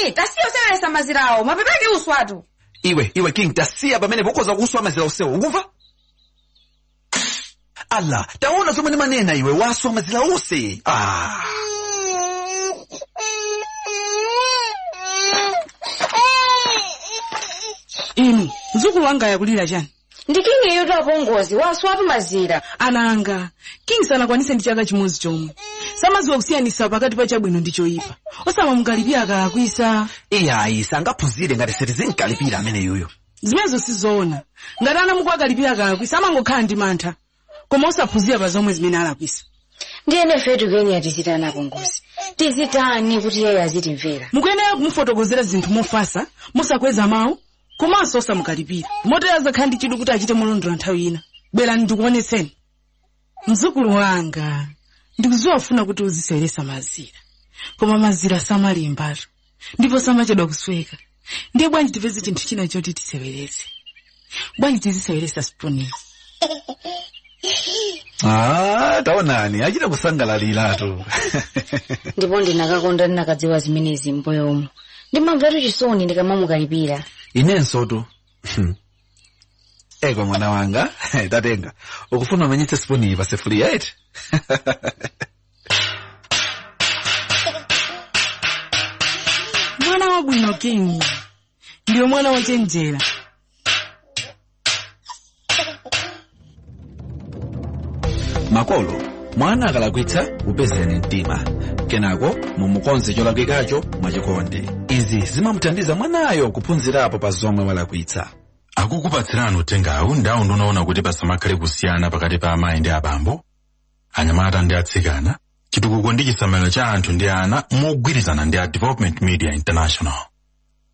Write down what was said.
king tasiya useweresa mazirawo mapepeke uswatu iwe iwe king tasiya pamene pokhoza kuswa mazira usewo ukumva ala taona zomwe ndimanena iwe waswa mazira onse ah. inu mzukulu wanga yakulira chani ndi king iyoto apongozi waswatu mazira ananga king sanakwanise ndi chaka chimodzi chomwe samaziwa kusiyanisa pakati pa chabwino ndi choyipa osamamukalipira akalakwisa iyayi sangaphunzire ngati sitizinkalipira amene yuyo zimenezo sizoona ngati anamuku akalipira akalakwisa amangokhala ndi mantha koma osaphunzira pa zomwe zimene alakwisa ndiyene fetu keni atizitani apongozi tizitani kuti iyeyo azitimvera mukuyenera kumufotokozera zinthu mofasa mosakweza mawu komanso osamukalipira motero azakhala ndi chidwi kuti achite molondola nthawi ina bwerani ndikuonetseni mzukulu wanga ndikuziwa ufuna kuti uziseweresa mazira koma mazira samalimbatu ndipo samachedwa kusweka ndiye bwanji tipeze chinthu china choti tisewerese bwanji tiziseweresa spunizi ah, taonani achita kusangalaliratu ndipo ndinakakonda ndinakadziwa zimenezi mboyomo ndimamvatu chisoni ndikamamukalipira inenso tu eko mwana wanga tatenga ukufuna umanyitse spuni pa sefuliya eti mwana wabwino king ndiwe mwana wochenjera makolo mwana akalakwitsa upezeni mtima kenako mumukonze cholakwikacho mwachikondi izi zimamuthandiza mwanayo kuphunzirapo pa zomwe walakwitsa akukupatsirani uthengawu ndawo ndikuona kuti pasamakhale kusiyana pakati pa amayi ndi abambo anyamata ndi atsikana chitukuko ndi chisamaliro cha anthu ndi ana mogwirizana ndi a development media international